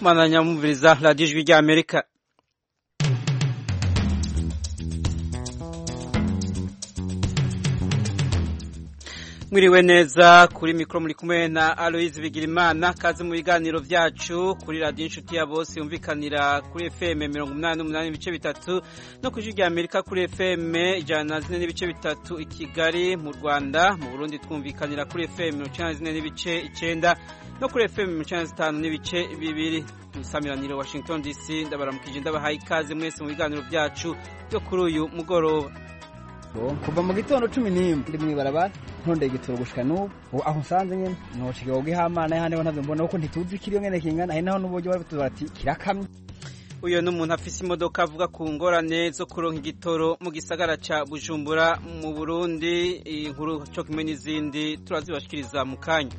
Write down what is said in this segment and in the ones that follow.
mwananya mumviriza radiyo ijwi rya amerika mwiriwe neza kuri mikoro muri kumwe na aloyizi bigirimana kazi mu biganiro byacu kuri radiyo inshuti ya bose yumvikanira kuri fm mirongo umunani n'umunani n'ibice bitatu no ku ijwi rya amerika kuri fm ijana na zine n'ibice bitatu i kigali mu rwanda mu burundi twumvikanira kuri fm mirongo icyenda na zine n'ibice icyenda no kuri fm mirongo icyenda na zitanu n'ibice bibiri musamiraniro washington dc ndabaramukije ndabahaye ikaze mwese mu biganiro byacu byo kuri uyu mugoroba kuva mu gitondo cumi n'imwe ndi mw'ibarabara ntondeye igitoro gushika n'ubu aho nsanze nyene noshika ubwo ihamana hane ntavyo mbona kuko ntituzi kiriyo ngene kingana hari naho n'uburyo bari bati kirakamye uyu ni umuntu afise imodoka avuga ku ngorane zo kuronka igitoro mu gisagara ca bujumbura mu burundi inkuru co kimwe n'izindi turazibashikiriza mu kanya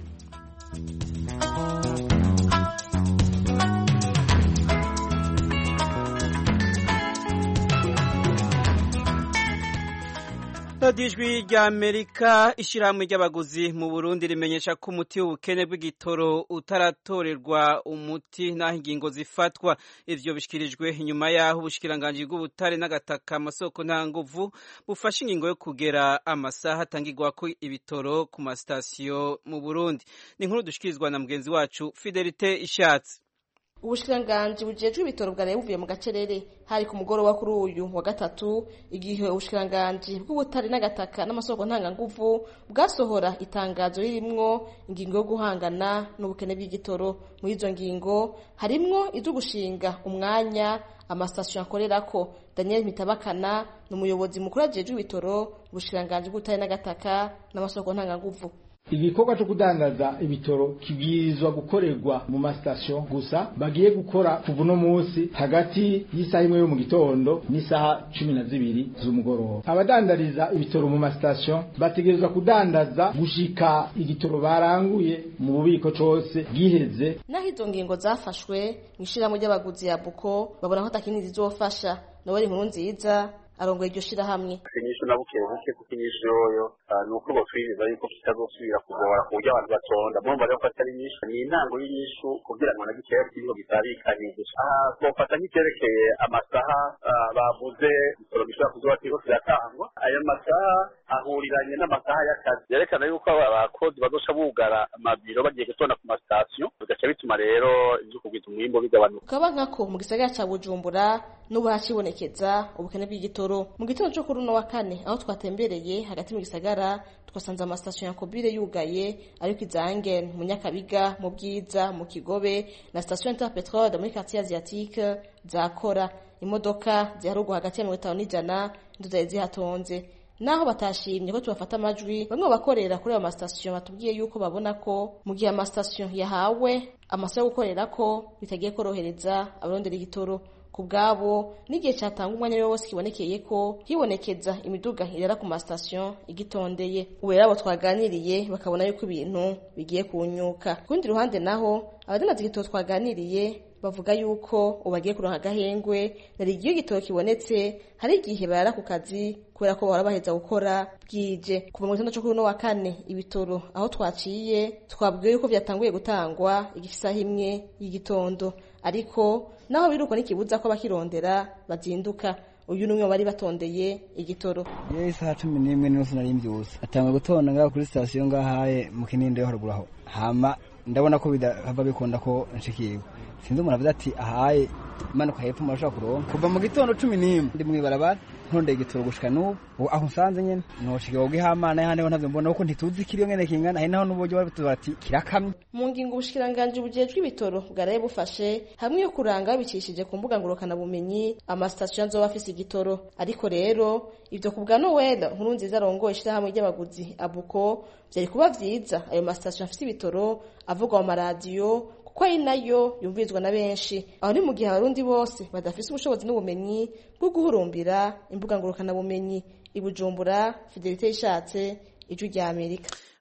radiyo ijwi rya amerika ishyirahamwe ry'abaguzi mu burundi rimenyesha ko umuti w'ubukene bw'igitoro utaratorerwa umuti n'aho ingingo zifatwa ivyo bishyikirijwe inyuma y'aho ubushikiranganji bw'ubutare n'agataka amasoko nta nguvu bufashe ingingo yo kugera amasaha atangirwako ibitoro ku masitasiyo mu burundi ni inkuru dushikirizwa na mugenzi wacu fidelite ishatse ubushikiranganji bujejwe ibitoro bwaraye buvuye mu gacerere hari ku mugoroba kuri uyu wa gatatu igihe ubushikiranganji bw'ubutare n'agataka n'amasoko ntanganguvu bwasohora itangazo ririmwo ingingo yo guhangana n'ubukene bw'igitoro muri izo ngingo harimwo izo gushinga umwanya amasitasiyo akorerako daniel mitabakana ni umuyobozi mukuru ajejwe ibitoro ubushikiranganji bw'ubutare n'agataka n'amasoko ntanganguvu igikorwa cyo kudandaza ibitoro kibwirizwa gukorerwa mu masitasiyo gusa bagiye gukora kuva uno munsi hagati y'isaha imwe yo mu gitondo n'isaha cumi na zibiri z'umugoroba abadandariza ibitoro mu masitasiyo bategerezwa kudandaza gushika igitoro baranguye mu bubiko cose bwiheze naho izo ngingo zafashwe mu ishirahamwe ry'abaguzi ya buko babona ko atakindi zizofasha noweli inkuru nziza arongoye iryo shirahamwe inyishu na buke buke kuko inyishu yoyo ni uko botwiriza yuko kitazosubira kugora ku buryo abantu batonda murumva rero ko atari nyinshi ni intango y'inyishu kugira ngo na gikeya kiriho gitabikaniye twofata nk'icyerekeye amasaha bavuze ibitoro bishobora kuzoba kiriko kiratangwa ayo masaha ahuriranye n'amasaha y'akazi yerekana yuko abakozi bazoca bugara amabiro bagiye gutonda ku masitasiyo bigaca bituma rero ivyo kugwiza umwimbo bigabanuka ukaba nkako mu gisagara ca bujumbura n'ubu hacibonekeza ubukene bw'igitoro mu gitondo co kuri uno wa kane aho twatembereye hagati mu gisagara twasanze amasitasiyo ya kobire yugaye ariko izange mu nyakabiga mu bwiza mu kigobe na sitasiyo interpetrode muri quartier asiatique zakora imodoka ziharugwa hagati ya mirongo itanu n'ijana nizo zari zihatonze naho batashimye ko tubafata amajwi bamwe bakorera kuri ayo masitasiyo batubwiye yuko babona ko mu gihe amasitasiyo yahawe amasaha yo gukorera ko bitagiye korohereza abarondera igitoro ku bwabo n'igihe cyatanga umwanya wose kibonekeye ko hibonekeza imiduga irara ku masitasiyo igitondeye ubu rero abo twaganiriye bakabona yuko ibintu bigiye kunyuka ku rundi ruhande naho abadandaza igitoro twaganiriye bavuga yuko ubu bagiye kuronka agahengwe nari igihe igitoro kibonetse hari igihe barara ku kazi kubera ko bahora baheza gukora bwije kuva mu gitondo cyo kuri uno wa kane ibitoro aho twaciye twabwiwe yuko byatanguye gutangwa igisaha imwe y'igitondo ariko naho biruko n'ikibuza ko bakirondera bazinduka uyu numwe bari batondeye igitoro ye isaha cumi n'imwe n'inusu nari mbyusa atanga gutonda ngaho kuri sitasiyo ngahaye mu kininde yo haruguru aho hama ndabona ko bidahava bikunda ko nshikirwa sinzi umuntu avuze ati ahaye manuka hepfo murashobora kuronka kuva mu gitondo cumi n'imwe ndi mw'ibarabara ntondeye igitoro gushika n'ubu aho nsanze nyene noshika ubwo ihamana hane ntavyo mbona kuko ntituzi kiriyo ngene kingana hari naho n'uburyo bari bati kirakamye mu ngingo ubushikiranganji bujejwe ibitoro bwaraye bufashe hamwe yo kuranga babicishije ku mbuga ngurukana bumenyi amasitasiyo azoba afise igitoro ariko rero ivyo ku bwa nowela nkuru nziza arongoye ishirahamwe ry'abaguzi abuko vyari kuba vyiza ayo masitasiyo afise ibitoro avugwa mu maradiyo kuko ari nayo yumvirizwa na benshi aho ni mu gihe abarundi bose badafise ubushobozi n'ubumenyi bwo guhurumbira imbuga ngurukana bumenyi ibujumbura fidelite yishatse ijwi rya amerika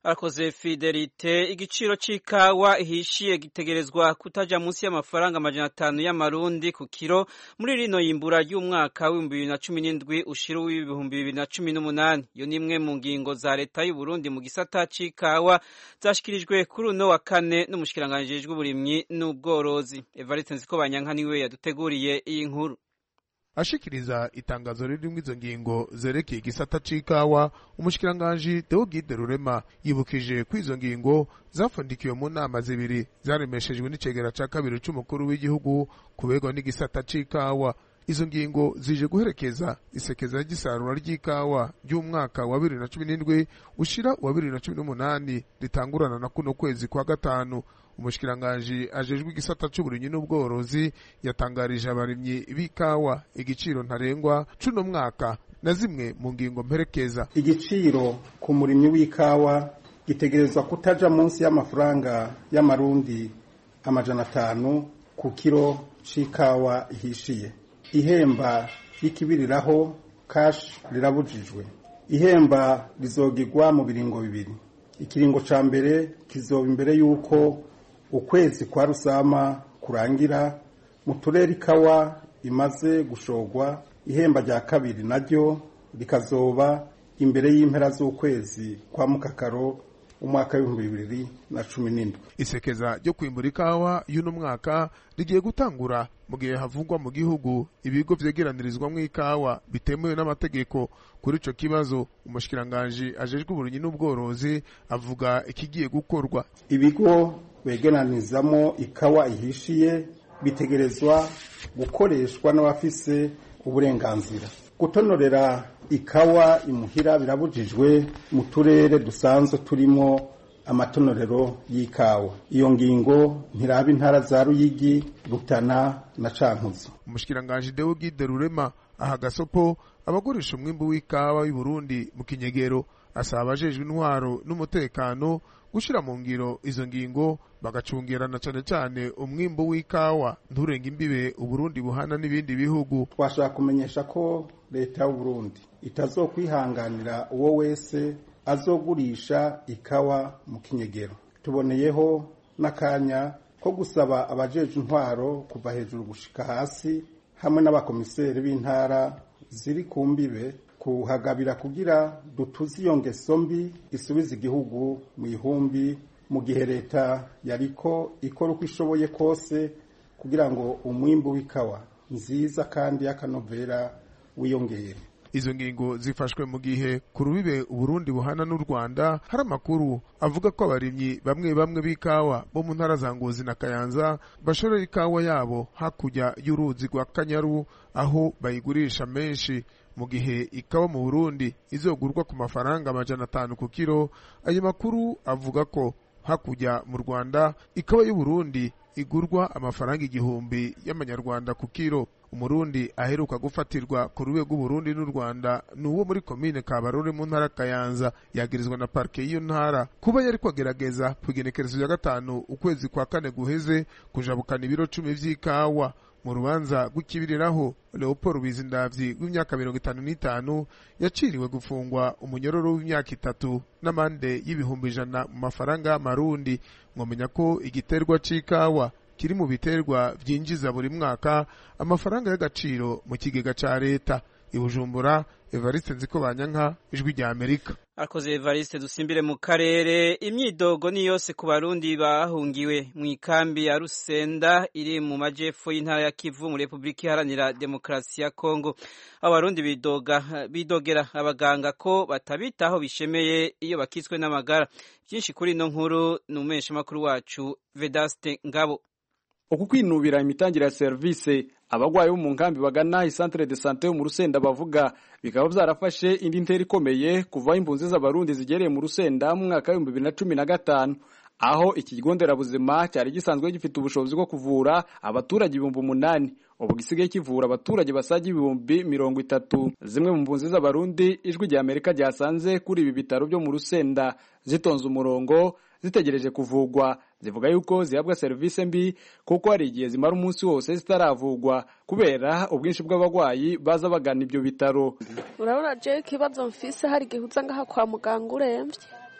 arakoze fidelite igiciro c'ikawa ihishiye gitegerezwa kutaja munsi y'amafaranga amajana atanu y'amarundi ku kiro muri rino yimbura ry'umwaka w'ibihumbi bibiri na cumi n'indwi ushira w'ibihumbi bibiri na cumi n'umunani iyo ni imwe mu ngingo za leta y'u Burundi mu gisata c'ikawa zashikirijwe kuri uno wa kane n'umushikiranganji w'uburimyi n'ubworozi Evariste Nzikobanyanka niwe yaduteguriye iyi nkuru ashikiriza itangazo ririmwo izo ngingo zerekeye igisata c'ikawa umushikiranganji Deogide Rurema yibukije ko izo ngingo zafundikiwe mu nama zibiri zaremeshejwe n'icegera ca kabiri c'umukuru w'igihugu kubegwa n'igisata c'ikawa izo ngingo zije guherekeza isekeza ry'isarura ry'ikawa ry'umwaka wa bibiri na cumi n'indwi ushira wa bibiri na cumi n'umunani ritangurana na kuno kwezi kwa gatanu umushikiranganji ajejwe igisata c'uburimyi n'ubworozi yatangarije abarimyi b'ikawa igiciro ntarengwa c'uno mwaka na zimwe mu ngingo mperekeza igiciro ku murimyi w'ikawa gitegerezwa kutaja munsi y'amafaranga y'amarundi amajana atanu ku kiro c'ikawa ihishiye ihemba y'ikibiriraho kashi rirabujijwe ihemba rizogirwa mu biringo bibiri ikiringo ca mbere kizoba imbere y'uko ukwezi kwa rusama kurangira mu turere ikawa imaze gushogwa ihemba rya kabiri naryo rikazoba imbere y'impera z'ukwezi kwa mukakaro umwaka w'ibihumbi bibiri na cumi n'indwi isekeza ryo kwimbura ikawa y'uno mwaka rigiye gutangura mu gihe havugwa mu gihugu ibigo vyegeranirizwamwo ikawa bitemewe n'amategeko kuri ico kibazo umushikiranganji ajejwe uburimyi n'ubworozi avuga ikigiye gukorwa ibigo begeranizamo ikawa ihishiye bitegerezwa gukoreshwa n'abafise uburenganzira gutonorera ikawa imuhira birabujijwe mu turere dusanzwe turimo amatonorero y'ikawa iyo ngingo ntiraba intara za ruyigi rutana na cankuzo umushikiranganji Deogide Rurema aha gasopo abagurisha umwimbu w'ikawa y'u Burundi mu kinyegero asaba abajejwe intwaro n'umutekano gushira mu ngiro izo ngingo bagacungirana cane cane umwimbu w'ikawa nturenge imbibe uburundi buhana n'ibindi bihugu twashaka kumenyesha ko leta y'u Burundi itazokwihanganira uwo wese azogurisha ikawa mu kinyegero tuboneyeho n'akanya ko gusaba abajeje intwaro kuva hejuru gushika hasi hamwe n'abakomiseri b'intara ziri ku mbibe kuhagabira kugira dutuze iyo ngeso mbi isubiza igihugu mu ihumbi mu gihe leta yariko ikora uko ishoboye kose kugira ngo umwimbu w'ikawa nziza kandi y'akanovera wiyongere izo ngingo zifashwe mu gihe ku rubibe uburundi buhana n'u rwanda hari amakuru avuga ko abarimyi bamwe bamwe b'ikawa bo mu ntara za ngozi na kayanza bashorera ikawa yabo hakurya y'uruzi rwa kanyaru aho bayigurisha menshi mu gihe ikawa mu burundi izogurwa ku mafaranga amajana atanu ku kiro ayo makuru avuga ko hakurya mu rwanda ikawa y'uburundi igurwa amafaranga igihumbi y'amanyarwanda ku kiro umurundi aheruka gufatirwa ku rwego rw'uburundi n'u rwanda ni uwo muri komine kabarore mu ntara kayanza yagirizwa na parike y'iyo ntara kuba yari kwagerageza ku igenekerezo rya gatanu ukwezi kwa kane guheze kujabukana ibiro cumi vy'ikawa mu rubanza rw'ikibiriraho leopold bizindavyi w'imyaka mirongo itanu n'itanu yaciriwe gufungwa umunyororo w'imyaka itatu n'amande y'ibihumbi ijana mu mafaranga y'amarundi mwomenya ko igiterwa c'ikawa kiri mu biterwa vyinjiza buri mwaka amafaranga y'agaciro mu kigega ca leta ibujumbura evariste nziko banyanka ijwi rya amerika akoze evariste dusimbire mu karere imyidogo ni yose ku barundi bahungiwe mu ikambi ya rusenda iri mu majepfo y'intara ya kivu mu repubulika iharanira demokarasi ya kongo abarundi bidoga bidogera abaganga ko batabitaho bishemeye iyo bakitswe n'amagara byinshi kuri ino nkuru ni umubeshamakuru wacu vedaste ngabo uku kwinubira imitangire ya serivisi abagwayi bo mu nkambi bagana isantere de sante yo mu rusenda bavuga bikaba byarafashe indi ntera ikomeye kuva impunzi z'abarundi zigereye mu rusenda mu mwaka w'ibihumbi bibiri na cumi na gatanu aho iki kigo nderabuzima cyari gisanzwe gifite ubushobozi bwo kuvura abaturage ibihumbi umunani ubu gisigaye kivura abaturage basaga ibihumbi mirongo itatu zimwe mu mpunzi z'abarundi ijwi rya amerika ryasanze kuri ibi bitaro byo mu rusenda zitonze umurongo zitegereje kuvugwa zivuga yuko zihabwa serivisi mbi kuko hari igihe zimara umunsi wose zitaravugwa kubera ubwinshi bw'abarwayi baza bagana ibyo bitaro urabona je ikibazo mfise hari igihe uza ngaha kwa muganga urembye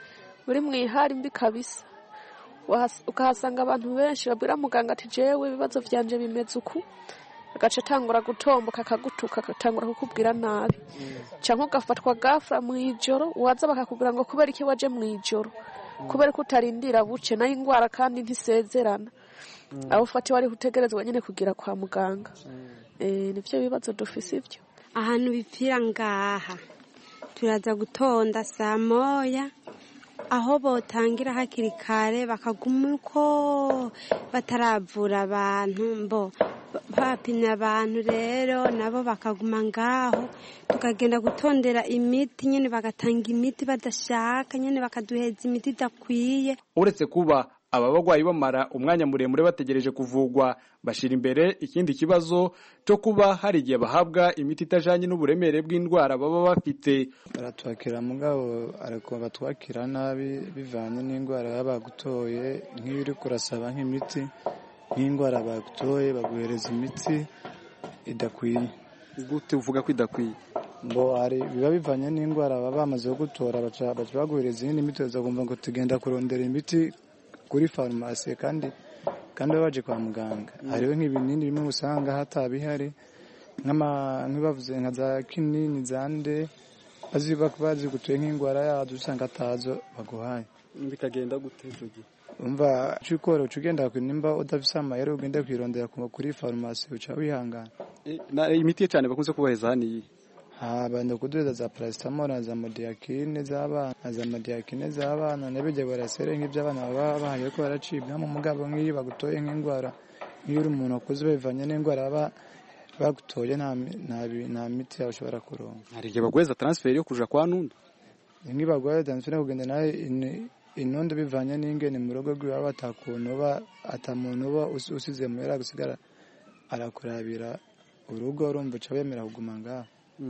uri mu ihari mbi kabisa ukahasanga abantu benshi babwira muganga ati jewe ibibazo byanje bimeze uku agaca atangura gutomboka akagutuka agatangura kukubwira nabi cyangwa ugafatwa gafura mu ijoro waza bakakubwira ngo kubera iki waje mu ijoro kubera ko utarindira buce nayo indwara kandi ntisezerana aho ufatiwe ari utegerezwa nyine kugira kwa muganga nibyo bibazo dufise ibyo ahantu bipfira ngaha turaza gutonda saa moya aho botangira hakiri kare bakaguma uko bataravura abantu mbo bapimye abantu rero nabo bakaguma ngaho tukagenda gutondera imiti nyine bagatanga imiti badashaka nyine bakaduheza imiti idakwiye uretse kuba aba barwayi bamara umwanya muremure bategereje kuvugwa bashira imbere ikindi kibazo cyo kuba hari igihe bahabwa imiti itajanye n'uburemere bw'indwara baba bafite baratwakira mugabo ariko batwakira nabi bivanye n'indwara baba bagutoye nk'iyo uri kurasaba nk'imiti nk'indwara bagutoye baguhereza imiti idakwiye gute uvuga ko idakwiye ngo hari biba bivanye n'indwara baba bamaze gutora baca baguhereza iyindi miti kumva ngo tugenda kurondera imiti kuri farumasi kandi kandi baba baje kwa muganga hariho nk'ibinini bimwe usanga hatabihari nk'ibavuze nka za kinini za nde bazi gutuye nk'indwara yazo usanga atazo baguhaye bikagenda gute icyo gihe umva cyukoro ugenda nimba udafise amayeri ugenda kwirondera kuri farumasi uca wihangana imiti ye cyane bakunze kubaheza hano iyi banda kuduza za paracetamol na za modiyakine z'abana na za modiyakine z'abana n'ibijya barasere nk'iby'abana baba bahaye ko baracibwa mu mugabo nk'iyo bagutoye nk'indwara nk'iyo uri umuntu wakuze bivanye n'indwara baba bagutoye nta miti yawe ushobora kuronka hari igihe baguheza transferi yo kuja kwa nundi nk'ibaguheza transferi yo kugenda nawe inondo bivanye n'ingene mu rugo rw'iwabo atakuntu uba atamuntu uba usize muhera gusigara arakurabira urugo urumva uca wemera kuguma ngaho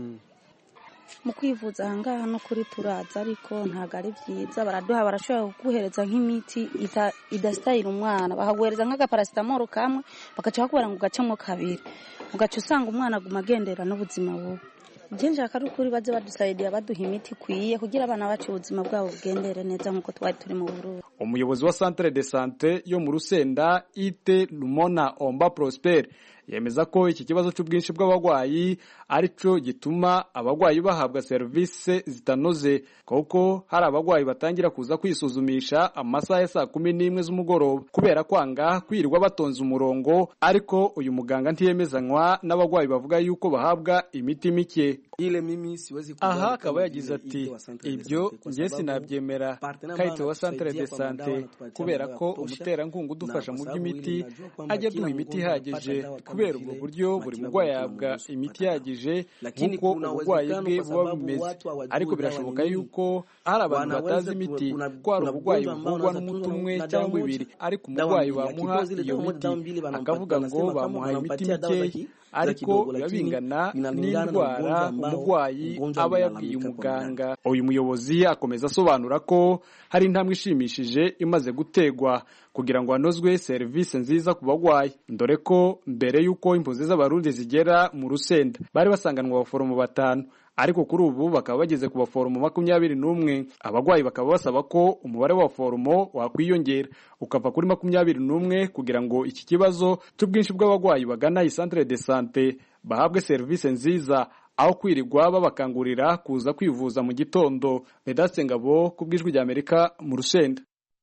mu kwivuza ahangaha no kuri turaza ariko ntabwo ari byiza baraduha barashobora kuguhereza nk'imiti idasitayira umwana bakaguhereza nk'agaparasitamoro kamwe bagaca bakubwira ngo ugacemo kabiri ugaca usanga umwana aguma agendera n'ubuzima bubi byinshi ari ukuri baze badusayidira baduha imiti ikwiye kugira abana bacu ubuzima bwabo bugendere neza nk'uko twari turi mu bururu umuyobozi wa centre de sante yo mu rusenda ite lumona omba prosper yemeza ko iki kibazo cy'ubwinshi bw'abarwayi ari cyo gituma abarwayi bahabwa serivisi zitanoze kuko hari abarwayi batangira kuza kwisuzumisha amasaha ya saa kumi n'imwe z'umugoroba kubera kwanga kwirirwa batonze umurongo ariko uyu muganga ntiyemezanywa n'abarwayi bavuga yuko bahabwa imiti mike aha akaba yagize ati ibyo njye sinabyemera kayite wa centre de sante kubera ko umuterankunga udufasha mu by'imiti ajya aduha imiti ihagije kubera ubwo buryo buri murwayi ahabwa imiti ihagije nk'uko uburwayi bwe buba bumeze ariko birashoboka yuko hari abantu batazi imiti ko hari uburwayi buvurwa n'umuti umwe cyangwa ibiri ariko umurwayi bamuha iyo miti akavuga ngo bamuhaye imiti mikeya ariko biba bingana n'indwara umurwayi aba yabwiye umuganga uyu muyobozi akomeza asobanura ko hari intambwe ishimishije imaze gutegwa kugira ngo hanozwe serivisi nziza ku barwayi dore ko mbere y'uko impunzi z'abarundi zigera mu rusenda bari basanganwa abaforomo batanu ariko kuri ubu bakaba bageze ku baforomo makumyabiri n'umwe abarwayi bakaba basaba ko umubare w'abaforomo wakwiyongera ukava kuri makumyabiri n'umwe kugira ngo iki kibazo cy'ubwinshi bw'abarwayi bagana iyi centre de sante bahabwe serivisi nziza aho kwirirwa babakangurira kuza kwivuza mu gitondo vedaste ngabo ku bw'ijwi ry'amerika mu rusenda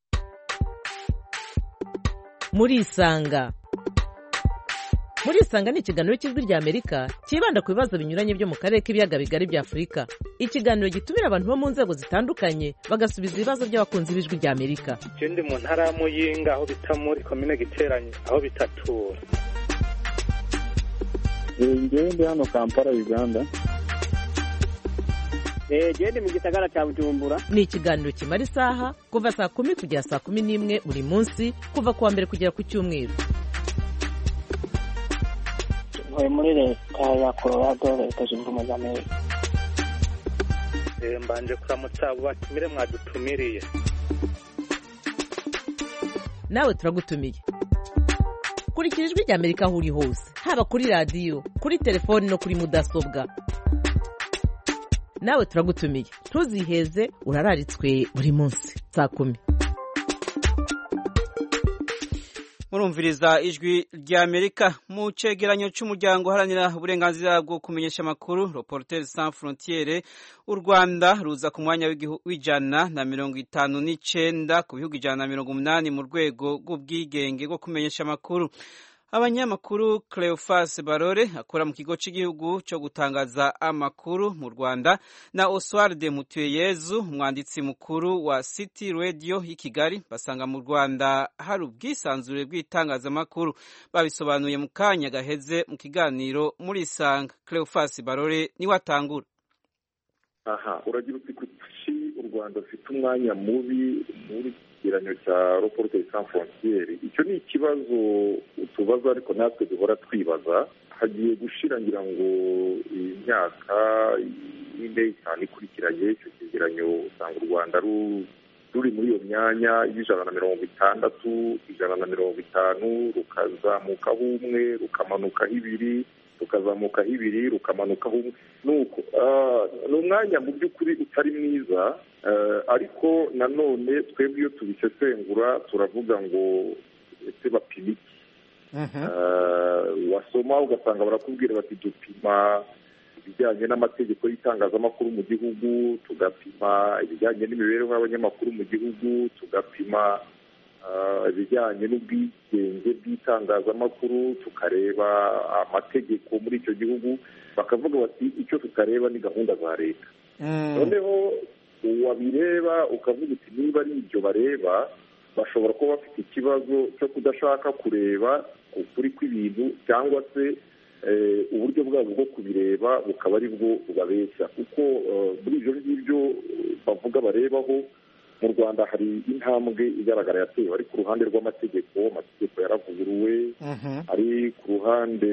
murisanga murisanga ni ikiganiro cy'ijwi ry'amerika cyibanda ku bibazo binyuranye byo mu karere k'ibiyaga bigari bya afurika ikiganiro gitumira abantu bo mu nzego zitandukanye bagasubiza ibibazo by'abakunzi b'ijwi ry'amerika icyo ndi mu ntara ya muyinga aho bita muri komine giteranye aho bitatura ngewe ndi hano kampala uganda gende mu gisagara cya bujumbura ni ikiganiro kimara isaha kuva saa kumi kugera saa kumi n'imwe buri munsi kuva ku wa mbere kugera ku cyumweru ntuye muri leta ya colorado leta zunze ubumwe za amerika mbanje kuramutsa abo batumire mwadutumiriye nawe turagutumiye kurikira ijwi ry'amerika aho uri hose haba kuri radiyo kuri telefoni no kuri mudasobwa nawe turagutumiye ntuziheze urararitswe buri munsi saa kumi murumviriza ijwi rya amerika mu cegeranyo c'umuryango uharanira uburenganzira bwo kumenyesha amakuru reporters sans frontiere u rwanda ruza ku mwanya w'ijana na mirongo itanu n'icenda ku bihugu ijana na mirongo umunani mu rwego rw'ubwigenge bwo kumenyesha amakuru abanyamakuru Cleophas Barore akora mu kigo cy'igihugu cyo gutangaza amakuru mu Rwanda na Oswald Mutuyeyezu umwanditsi mukuru wa City Radio y'i Kigali basanga mu Rwanda hari ubwisanzure bw'itangazamakuru babisobanuye mu kanya gaheze mu kiganiro muri Isanga Cleophas Barore niwe atangura aha uragira uti kuki u Rwanda rufite umwanya mubi muri ikigereranyo cya reporters sans frontiere icyo ni ikibazo tubaza ariko natwe duhora twibaza hagiye gushira ngira ngo imyaka ine itanu ikurikiranye icyo cyegeranyo usanga u rwanda ruri muri iyo myanya y'ijana na mirongo itandatu ijana na mirongo itanu rukazamukaho umwe rukamanukaho ibiri rukazamukaho ibiri rukamanukaho umwe nuko ni umwanya mu by'ukuri utari mwiza ariko nanone twebwe iyo tubisesengura turavuga ngo ese bapima iki wasoma ugasanga barakubwira bati dupima ibijyanye n'amategeko y'itangazamakuru mu gihugu tugapima ibijyanye n'imibereho y'abanyamakuru mu gihugu tugapima ibijyanye n'ubwigenge bw'itangazamakuru tukareba amategeko muri icyo gihugu bakavuga bati icyo tutareba ni gahunda za leta noneho wabireba ukavuga uti niba ari ibyo bareba bashobora kuba bafite ikibazo cyo kudashaka kureba ukuri kw'ibintu cyangwa se uburyo bwabo bwo kubireba bukaba ari bwo bubabeshya kuko muri ibyo ngibyo bavuga barebaho mu rwanda hari intambwe igaragara yatewe ari ku ruhande rw'amategeko amategeko yaravuguruwe ari ku ruhande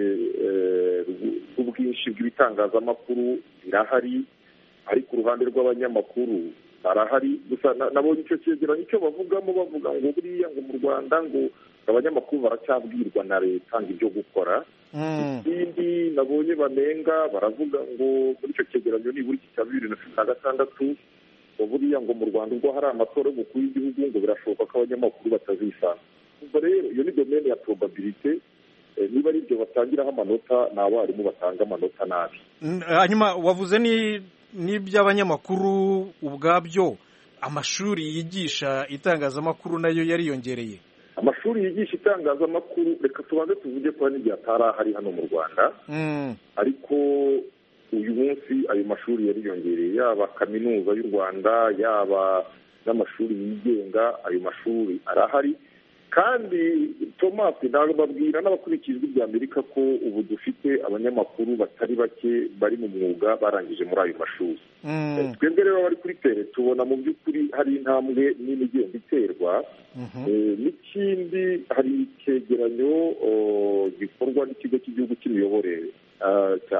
rw'ubwinshi bw'ibitangazamakuru birahari ari ku ruhande rw'abanyamakuru barahari gusa nabonye icyo cyegeranyo icyo bavugamo bavuga ngo buriya ngo mu rwanda ngo abanyamakuru baracyabwirwa na leta ngo ibyo gukora ikindi nabonye banenga baravuga ngo muri icyo cyegeranyo nibura iki cya bibiri na cumi na gatandatu ngo buriya ngo mu rwanda ubwo hari amatora y'umukuru w'igihugu ngo birashoboka ko abanyamakuru batazisanga ubwo rero iyo ni domene ya probabilite niba ari ibyo batangiraho amanota ni abarimu batanga amanota nabi hanyuma wavuze n'iby'abanyamakuru ubwabyo amashuri yigisha itangazamakuru nayo yariyongereye amashuri yigisha itangazamakuru reka tubanze tuvuge ko n'igihe atari ahari hano mu rwanda ariko uyu munsi ayo mashuri yariyongereye yaba kaminuza y'u rwanda yaba n'amashuri yigenga ayo mashuri arahari kandi tomasi ntabwo babwira n'abakurikiye ijwi rya amerika ko ubu dufite abanyamakuru batari bake bari mu mwuga barangije muri ayo mashuri twebwe rero bari kuri tere tubona mu by'ukuri hari intambwe nini igenda iterwa n'ikindi hari icyegeranyo gikorwa n'ikigo cy'igihugu cy'imiyoborere cya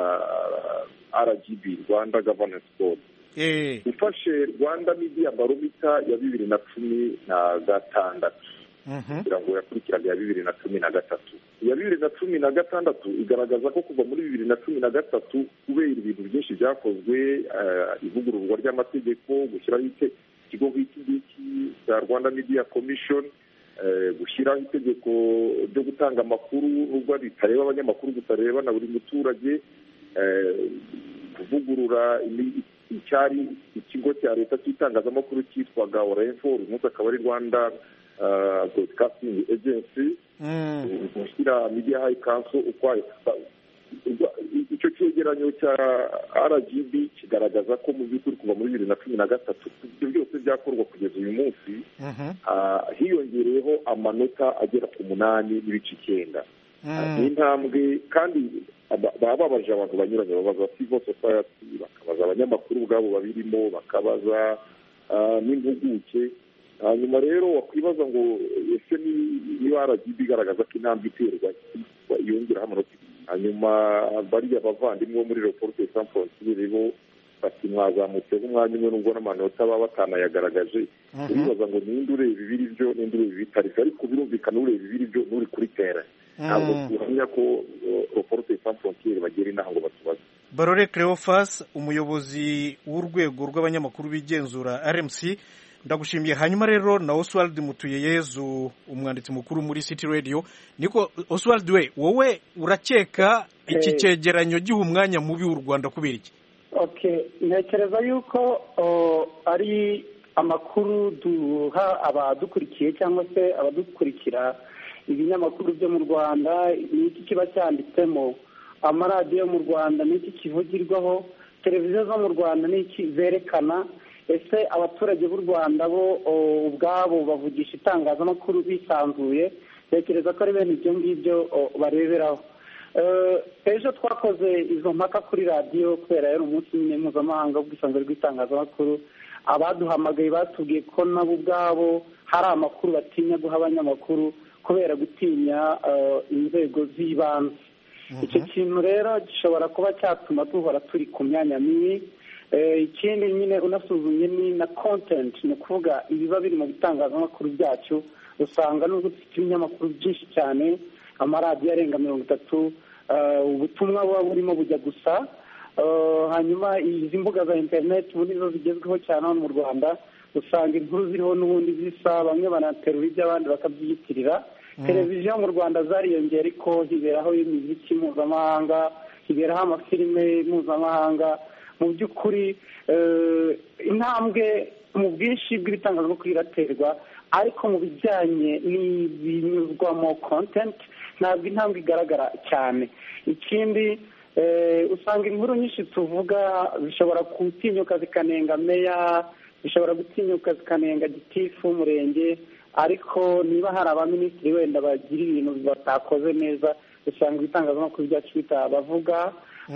rgb rwanda governance board ufashe rwanda media baromita ya bibiri na cumi na gatandatu kugira ngo yakurikiraga iya bibiri na cumi na gatatu iya bibiri na cumi na gatandatu igaragaza ko kuva muri bibiri na cumi na gatatu kubera ibintu byinshi byakozwe ivugururwa ry'amategeko gushyiraho ikigo nk'iki ngiki cya rwanda media commission gushyiraho itegeko ryo gutanga amakuru nubwo ritareba abanyamakuru gutareba na buri muturage kuvugurura icyari ikigo cya leta cy'itangazamakuru cyitwaga orenfo uyu munsi akaba ari rwanda broadcasting agency gushyira media high council ukwayo icyo cyegeranyo cya rgb kigaragaza ko mu by'ukuri kuva muri bibiri na cumi na gatatu ibyo byose byakorwa kugeza uyu munsi hiyongereyeho amanota agera ku munani n'ibice icyenda ni intambwe kandi baba babaje abantu banyuranye babaza civil society bakabaza abanyamakuru ubwabo babirimo bakabaza n'impuguke hanyuma rero wakwibaza ngo ese niba rgb igaragaza ko intambwe iterwa yongeraho amanota hanyuma bariya bavandimwe bo muri reporte sans frontiere bo bati mwazamutseho umwanya umwe nubwo n'amanota baba batanayagaragaje uribaza ngo ninde ureba ibiri byo ninde ureba ibitari byo ariko birumvikana ureba ibiri byo n'uri kuri tera ntabwo tuhamya ko reporte sans frontiere bagera inaha ngo batubaze barore cleophas umuyobozi w'urwego rw'abanyamakuru bigenzura rmc ndagushimiye hanyuma rero na oswald mutuyeyezu umwanditsi mukuru muri city radio niko oswald we wowe urakeka iki Eh. cyegeranyo giha umwanya mubi w'u rwanda kubera iki okay ntekereza yuko o, ari amakuru duha abadukurikiye cyangwa se abadukurikira ibinyamakuru byo mu rwanda ni iki kiba cyanditsemo amaradiyo yo mu rwanda ni iki kivugirwaho televiziyo zo mu rwanda ni iki zerekana ese abaturage b'u rwanda bo o, ubwabo bavugisha itangazamakuru bisanzuye ntekereza ko ari bene ibyo ngibyo o, bareberaho Eh, ejo twakoze izo mpaka kuri radiyo kubera yari umunsi nyine mpuzamahanga w'ubwisanzure bw'itangazamakuru abaduhamagaye batubwiye ko nabo ubwabo hari amakuru batinya guha abanyamakuru kubera gutinya eh, inzego z'ibanze icyo kintu rero gishobora kuba cyatuma duhora turi ku myanya mibi Eh, ikindi nyine unasuzumye ni na content ni ukuvuga ibiba biri mu bitangazamakuru byacu usanga nubwo dufite ibinyamakuru byinshi cyane amaradiyo arenga mirongo itatu eh, ubutumwa buba burimo bujya gusa Eh, hanyuma izi mbuga za interineti ubu nizo zigezweho cyane hano mu rwanda usanga inkuru ziriho n'ubundi zisa bamwe banaterura iby'abandi bakabyiyitirira televiziyo mu rwanda zariyongera ariko hiberaho imiziki mpuzamahanga hiberaho amafilime mpuzamahanga mu by'ukuri eh, intambwe mu bwinshi bw'ibitangazamakuru iraterwa ariko mu bijyanye n'ibinyuzwamo content ntabwo intambwe igaragara cyane ikindi eh, usanga inkuru nyinshi tuvuga zishobora gutinyuka zikanenga meya zishobora gutinyuka zikanenga gitifu w'umurenge ariko niba hari abaminisitiri wenda bagira ibintu batakoze neza usanga ibitangazamakuru byacu bitabavuga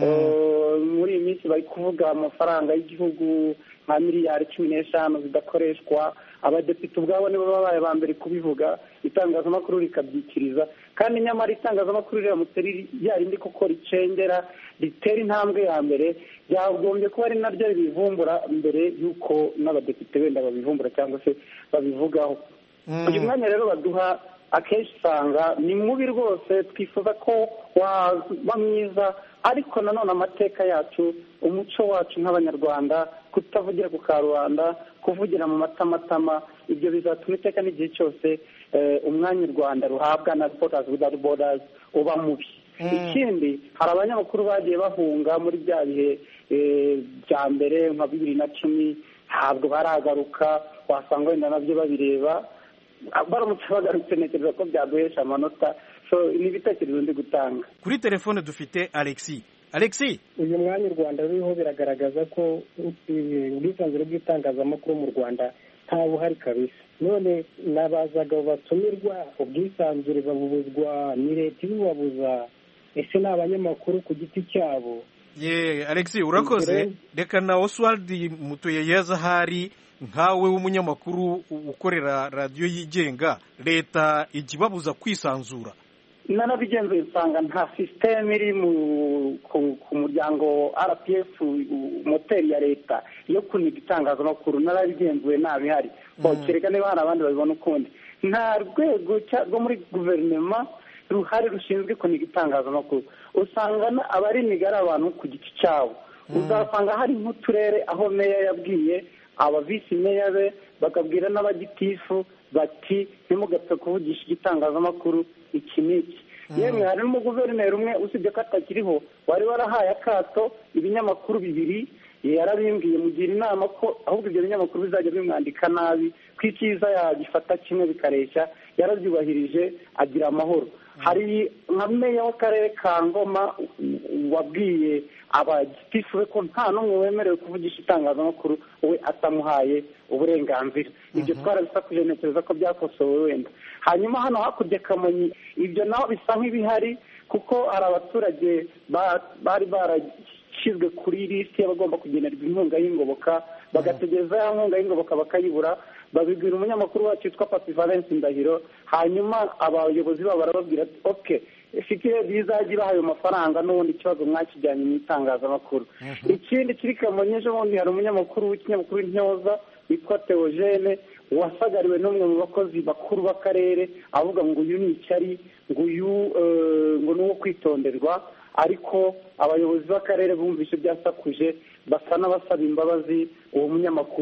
Eh, muri iyi minsi bari kuvuga amafaranga y'igihugu nka miliyari cumi n'eshanu zidakoreshwa abadepite ubwabo nibo babaye ba mbere kubivuga itangazamakuru rikabyikiriza kandi nyamara itangazamakuru riramutse riri ryarindi kuko ricengera ritera intambwe ya mbere byagombye kuba ari naryo ribivumbura mbere y'uko n'abadepite wenda babivumbura cyangwa se babivugaho uyu mwanya rero baduha akenshi usanga ni mubi rwose twifuza ko waba mwiza ariko nanone amateka yacu umuco wacu nk'abanyarwanda kutavugira ku karubanda kuvugira mu matamatama ibyo bizatuma iteka n'igihe cyose eh, umwanya u rwanda ruhabwa na reporters without borders uba mubi ikindi hari abanyamakuru bagiye bahunga muri bya bihe eh, bya mbere nka bibiri na cumi ntabwo baragaruka wasanga wenda nabyo babireba baramutse bagarutse ntekereza ko byaduhesha amanota so ni ibitekerezo ndi gutanga kuri telefone dufite alexi alexi uyu mwanya u rwanda ruriho biragaragaza ko eh, ubwisanzure bw'itangazamakuru mu rwanda nta buhari kabisa none nabazaga batumirwa ubwisanzure babubuzwa ni leta ibibabuza ese ni abanyamakuru ku giti cyabo ye alexi urakoze reka na oswald mutuyeyeza ahari nkawe w'umunyamakuru ukorera radiyo yigenga leta ijya ibabuza kwisanzura narabigenzuye usanga nta sisiteme iri mu ku, ku muryango rpf u- moteri ya leta yo kuniga itangazamakuru narabigenzuye ntabihari kereka niba hari abandi babibona ukundi nta rwego cya- rwo muri guverinoma ruhari rushinzwe kuniga itangazamakuru usanga na- abariniga ari abantu ku giti cyabo uzasanga hari nk'uturere aho meya yabwiye aba visi meya be bakabwira n'abagitifu bati ntimugapfe kuvugisha igitangazamakuru iki n'iki yemwe hari n'umuguverineri umwe usibye ko atakiriho wari warahaye akato ibinyamakuru bibiri yarabimbwiye mugira inama ko ahubwo ibyo binyamakuru bizajya bimwandika nabi ko icyiza yagifata kimwe bikareshya yarabyubahirije agira amahoro hari nka meya w'akarere ka ngoma wabwiye abagitifu be ko nta n'umwe wemerewe kuvugisha itangazamakuru we atamuhaye uburenganzira ibyo twarabisakuje ntekereza ko byakosowe wenda hanyuma hano hakurya kamonyi ibyo naho bisa nk'ibihari kuko hari abaturage ba- bari barashyizwe kuri lisiti y'abagomba kugenerwa inkunga y'ingoboka bagategereza ya nkunga y'ingoboka bakayibura babibwira umunyamakuru wacu witwa papi valence ndahiro hanyuma abayobozi babo barababwira ati oke ifite bizajya ibaha ayo mafaranga n'ubundi ikibazo mwakijyanye mu itangazamakuru ikindi kiri kamonyi ejo bundi hari umunyamakuru w'ikinyamakuru intyoza witwa teogene wasagariwe n'umwe mu bakozi bakuru b'akarere avuga ngo uyu ni icyari ngo uyu eh, ngo ni uwo kwitonderwa ariko abayobozi b'akarere bumvise byasakuje basa n'abasaba imbabazi uwo munyamakuru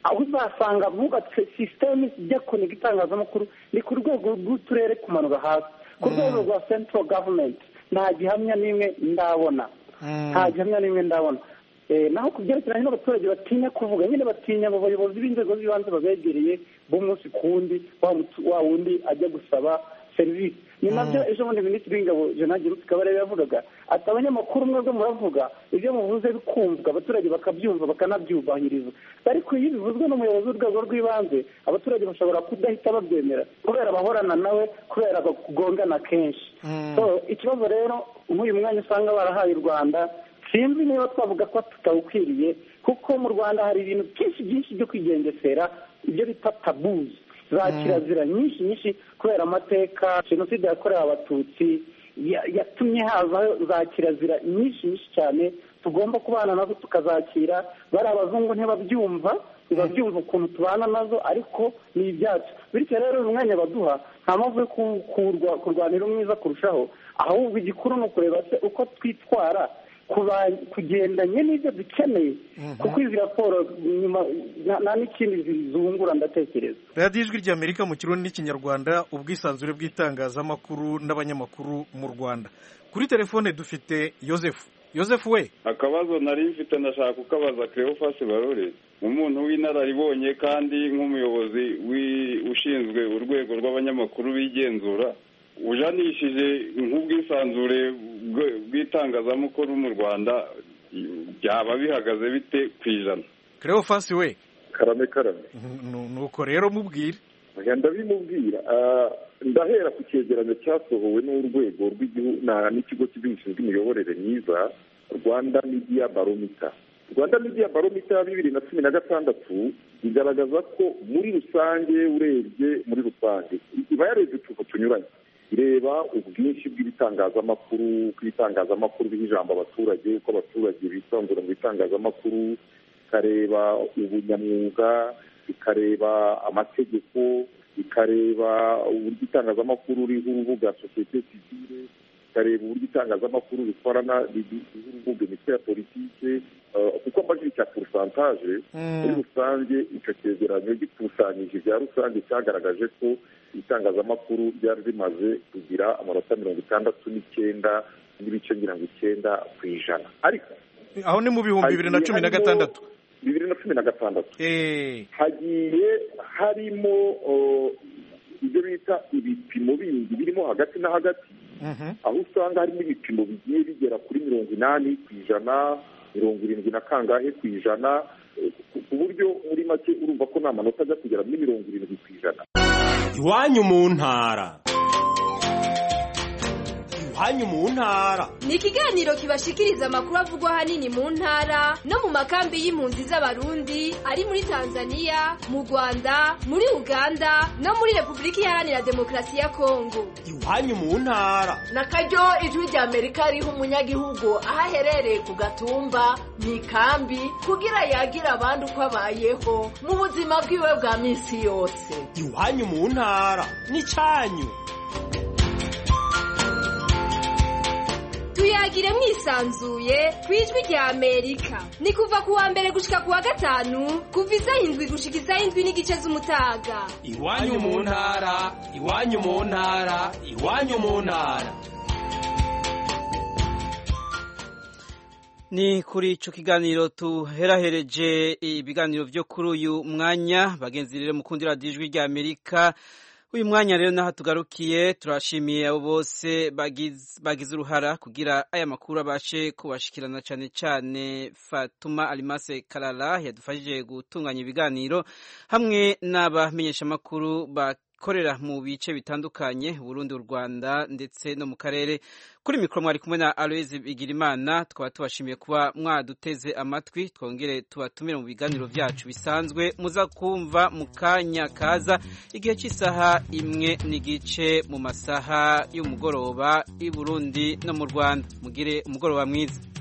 aho uzasanga bubatse sisiteme ijya kuniga itangazamakuru ni ku rwego rw'uturere kumanura hasi ku rwego rwa central government nta gihamya n'imwe ndabona nta gihamya n'imwe ndabona naho ku byerekeranye n'abaturage batinya kuvuga nyine batinya abo bayobozi b'inzego z'ibanze babegereye b'umunsi ku wundi wa wundi ajya gusaba serivisi ni nabyo ejo bundi minisitiri w'ingabo jenali ruti kabarebe yavugaga ati abanyamakuru mwebwe muravuga ibyo muvuze bikumvwa abaturage bakabyumva bakanabyubahiriza ariko iyo bivuzwe n'umuyobozi w'urwego rw'ibanze abaturage bashobora kudahita babyemera kubera bahorana nawe kubera bakugongana kenshi ikibazo rero nk'uyu mwanya usanga barahaye u rwanda sinzi niba twavuga ko tutawukwiriye kuko mu rwanda hari ibintu byinshi byinshi byo kwigengesera ibyo bita tabuzi za kirazira nyinshi nyinshi kubera amateka jenoside yakorewe abatutsi yatumye hazaho za kirazira nyinshi nyinshi cyane tugomba kubana nazo tukazakira bari abazungu ntibabyumva ntibabyumva ukuntu tubana nazo ariko ni ibyacu bityo rero uyu mwanya baduha nta mpamvu yo kurwanira umwiza kurushaho ahubwo igikuru ni ukureba se uko twitwara kugendanye n'ibyo dukeneye kuko izi raporo nyuma nta n'ikindi zizungura ndatekereza radiyo ijwi ry'amerika mu kirundi n'ikinyarwanda ubwisanzure bw'itangazamakuru n'abanyamakuru mu rwanda kuri telefone dufite yosefu yosefu we akabazo nari mfite ndashaka kukabaza Cleophas barore umuntu w'inararibonye kandi nk'umuyobozi ushinzwe urwego rw'abanyamakuru bigenzura ujanishije nk'ubwisanzure bw'itangazamakuru mu rwanda byaba bihagaze bite ku ijana Cleophas we karame karame nuko rero mubwire ndabimubwira ndahera ku cyegeranyo cyasohowe n'urwego rw'igihugu n'ikigo cy'igihugu gishinzwe imiyoborere myiza rwanda midiya baromita rwanda midiya baromita ya bibiri na cumi na gatandatu igaragaza ko muri rusange urebye muri rusange iba yarebye utuntu tunyuranye ireba ubwinshi bw'ibitangazamakuru uko ibitangazamakuru biha ijambo abaturage uko abaturage bisanzura mu bitangazamakuru ikareba ubunyamwuga ikareba amategeko ikareba uburyo itangazamakuru riha urubuga sosiyete sivile ikareba uburyo itangazamakuru rikorana riha urubuga imitwe ya politike kuko amajwi cya porosantaje muri rusange icyo cyegeranyo gikusanyije ibya rusange cyagaragaje ko itangazamakuru ryari rimaze kugira amanota mirongo itandatu n'icyenda n'ibice mirongo icyenda ku ijana ariko aho ni mu bihumbi bibiri na cumi na gatandatu bibiri na cumi na gatandatu hagiye harimo ibyo bita ibipimo bindi birimo hagati na hagati aho usanga harimo ibipimo bigiye bigera kuri mirongo inani ku ijana mirongo irindwi na kangahe ku ijana ku buryo muri make urumva ko nta manota ajya kugera muri mirongo irindwi ku ijana iwanyu mu ntara iwanyu mu ntara ni ikiganiro kibashikiriza amakuru avugwa ahanini mu ntara no mu makambi y'impunzi z'abarundi ari muri tanzania mu rwanda muri uganda no muri repubulika iharanira demokarasi ya kongo iwanyu mu ntara na karyo ijwi rya amerika riha umunyagihugu aho aherereye ku gatumba mu ikambi kugira yagire abandi uko abayeho mu buzima bwiwe bwa minsi yose iwanyu mu ntara ni cyanyu tuyagire mwisanzuye ku ijwi rya amerika ni kuva ku wa mbere gushika ku wa gatanu kuva isaha indwi gushika isaha indwi n'igice z'umutaga iwanyu mu ntara iwanyu mu ntara iwanyu mu ntara ni kuri ico kiganiro tuherahereje ibiganiro vyo kuri uyu mwanya bagenzi rero mukundi radiyo ijwi rya amerika uyu mwanya rero naho tugarukiye turashimiye abo bose bagize uruhara kugira aya makuru abashe kubashikirana cyane cyane Fatuma Alimase Karara yadufashije gutunganya ibiganiro hamwe n'abamenyeshamakuru bakorera mu bice bitandukanye Burundi u Rwanda ndetse no mu karere kuri mikoro mwari kumwe na Aloise Bigirimana twaba tubashimiye kuba mwaduteze amatwi twongere tubatumire mu biganiro byacu bisanzwe muza kumva mu kanya kaza igihe cy'isaha imwe n'igice mu masaha y'umugoroba i Burundi no mu Rwanda mugire umugoroba mwiza